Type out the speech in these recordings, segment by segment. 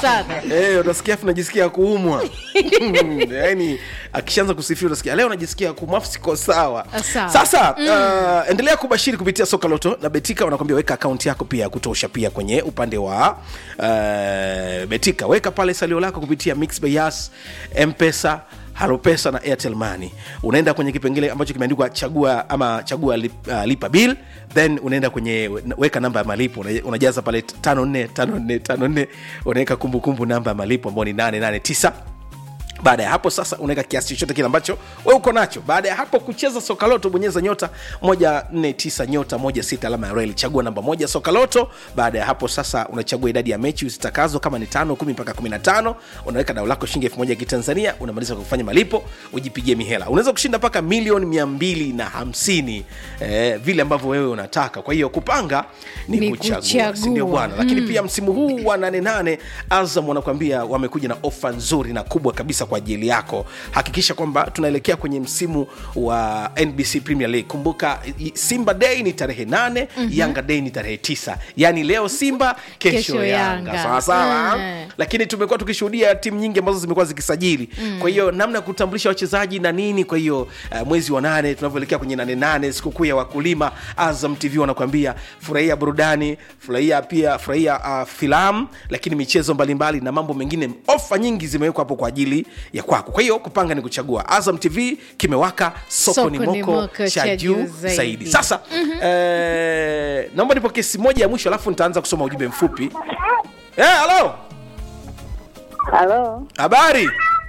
sana Eh, utasikia afu najisikia kuumwa yaani akishaanza kusifia utasikia leo najisikia kuumwa afu siko sawa Sawa. sasa uh, endelea kubashiri kupitia soka loto na betika wanakwambia weka akaunti yako pia ya kutosha pia kwenye upande wa uh, betika weka pale salio lako kupitia mix by Yas, mpesa halopesa na airtel money unaenda kwenye kipengele ambacho kimeandikwa chagua ama chagua lip, uh, lipa bill then unaenda kwenye weka namba ya malipo Una- unajaza pale 545454 unaweka kumbukumbu namba ya malipo ambao ni 889 baada ya hapo sasa unaweka kiasi chochote kile ambacho we uko nacho baada ya hapo kucheza sokaloto bonyeza nyota 149 nyota 16 alama ya reli chagua namba moja sokaloto baada ya hapo sasa unachagua idadi ya mechi zitakazo kama ni tano kumi mpaka 15 unaweka dao lako shilingi elfu moja ya kitanzania unamaliza kwa kufanya malipo ujipigie mihela unaweza kushinda mpaka milioni 250 eh, vile ambavyo wewe unataka kwa hiyo kupanga ni, Ni kuchagua kuchagua. sindio bwana lakini pia msimu huu wa 88 azam wanakuambia wamekuja na ofa nzuri na kubwa kabisa kwa ajili yako hakikisha kwamba tunaelekea kwenye msimu wa nbc premier league kumbuka i- simba day ni tarehe 8 mm-hmm. yanga day ni tarehe 9 yaani leo simba kesho, Kesho yanga Yanga. sawasawa Mm. lakini tumekuwa tukishuhudia timu nyingi ambazo zimekuwa zikisajili mm. kwa hiyo namna ya kutambulisha wachezaji na nini kwa hiyo uh, mwezi wa nane tunavyoelekea kwenye nane nane sikukuu ya wakulima azam tv wanakuambia furahia burudani furahia pia furahia uh, filamu lakini michezo mbalimbali na mambo mengine ofa nyingi zimewekwa hapo kwa ajili ya kwako kwa hiyo kupanga ni kuchagua azam tv kimewaka soko, Soko ni ni moko moko cha cha juu juu zaidi, zaidi. sasa mm-hmm. eh, naomba nipo kesi moja ya mwisho alafu nitaanza kusoma ujumbe mfupi Eh, halo Halo, habari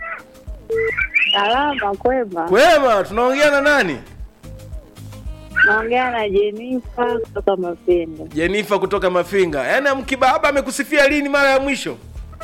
salama kwema. kwema tunaongea na nani Naongea na Jenifa kutoka Mapendo. jenifa kutoka mafinga yaani mkibaba amekusifia lini mara ya mwisho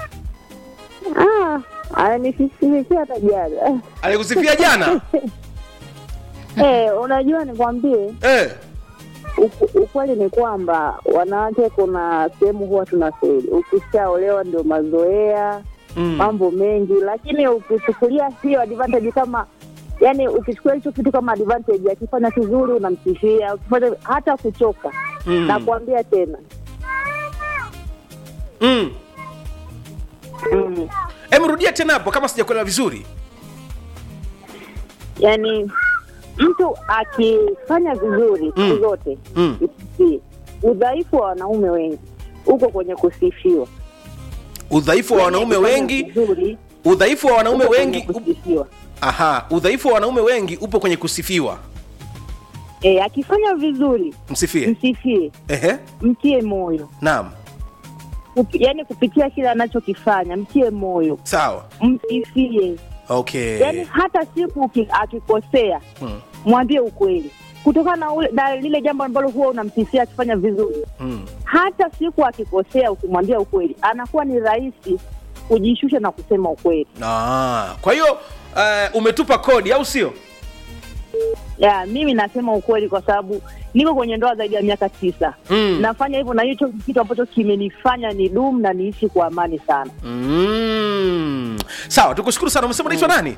Ah, ananifisimikia hata jana. alikusifia jana Eh, unajua nikwambie eh. uku- ukweli ni kwamba wanawake kuna sehemu huwa tunafeli. Ukishaolewa ndio mazoea mm. mambo mengi, lakini ukichukulia hiyo advantage kama yani, ukichukulia hicho kitu kama advantage, akifanya kizuri unamsifia, ukifanya hata kuchoka Mm. nakwambia tena mm. mm. Em, rudia tena hapo kama sijakuelewa vizuri yani mtu akifanya vizuri siku Mm. zote Mm. isifie. udhaifu wa wanaume wengi uko kwenye kusifiwa udhaifu wa wanaume Akifanya wengi vizuri, udhaifu wa wanaume uko kwenye wengi up- kusifiwa aha udhaifu wa wanaume wengi upo kwenye kusifiwa e, akifanya vizuri msifie msifie ehe mtie moyo naam Kupi, yani kupitia kile anachokifanya mtie moyo sawa msifie okay yani hata siku uki- akikosea mm. mwambie ukweli kutokana na, ule- na lile jambo ambalo huwa unamsifia akifanya vizuri Mm. hata siku akikosea ukimwambia ukweli anakuwa ni rahisi kujishusha na kusema ukweli Ah, kwa hiyo uh, umetupa kodi au sio ya mimi nasema ukweli kwa sababu niko kwenye ndoa zaidi ya miaka tisa Mm. nafanya hivyo na hicho kitu ambacho kimenifanya ni dum na niishi kwa amani sana mm. sawa tukushukuru sana umesema unaitwa nani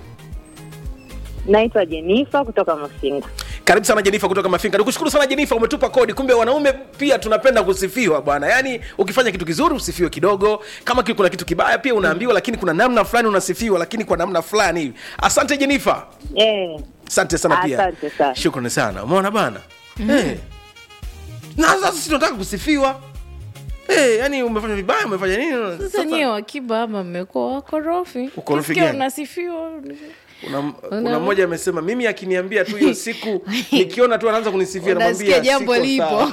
naitwa jenifa kutoka masinga karibu sana jenifa kutoka mafinga nikushukuru sana jenifa umetupa kodi kumbe wanaume pia tunapenda kusifiwa bwana yaani ukifanya kitu kizuri usifiwe kidogo kama ki- kuna kitu kibaya pia unaambiwa lakini kuna namna fulani unasifiwa lakini kwa namna fulani hivi asante jenifa eh, asante sana pia Asante sana. shukrani sana umeona bana Eh. na sasa si tunataka kusifiwa Eh, yani umefanya vibaya umefanya nini sasa nyewe wakiba ama mmekuwa wakorofi Ukorofi Ukisikia gani? unasifiwa kuna, kuna mmoja amesema mimi akiniambia tu hiyo siku nikiona tu anaanza kunisifia unasikia namwambia jambo siko lipo sawa.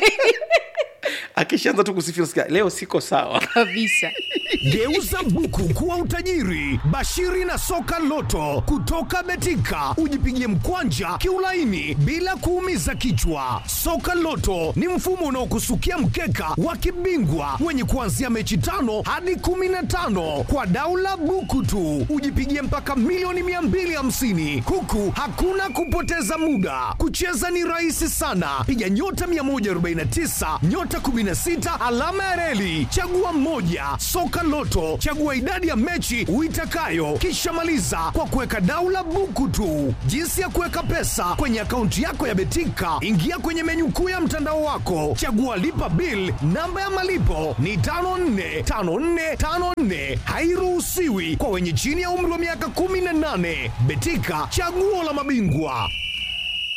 akishaanza tu kusifia nasikia leo siko sawa kabisa Geuza buku kuwa utajiri. Bashiri na soka loto kutoka Betika, ujipigie mkwanja kiulaini bila kuumiza kichwa. Soka loto ni mfumo unaokusukia mkeka wa kibingwa wenye kuanzia mechi tano hadi kumi na tano kwa daula buku tu, ujipigie mpaka milioni 250 huku hakuna kupoteza muda. Kucheza ni rahisi sana, piga nyota 149 nyota 16 alama ya reli, chagua moja. Soka Soka Loto, chagua idadi ya mechi uitakayo, kisha maliza kwa kuweka daula buku tu. Jinsi ya kuweka pesa kwenye akaunti yako ya Betika, ingia kwenye menyu kuu ya mtandao wako, chagua lipa bill. Namba ya malipo ni 545454, hairuhusiwi kwa wenye chini ya umri wa miaka 18. Betika, chaguo la mabingwa.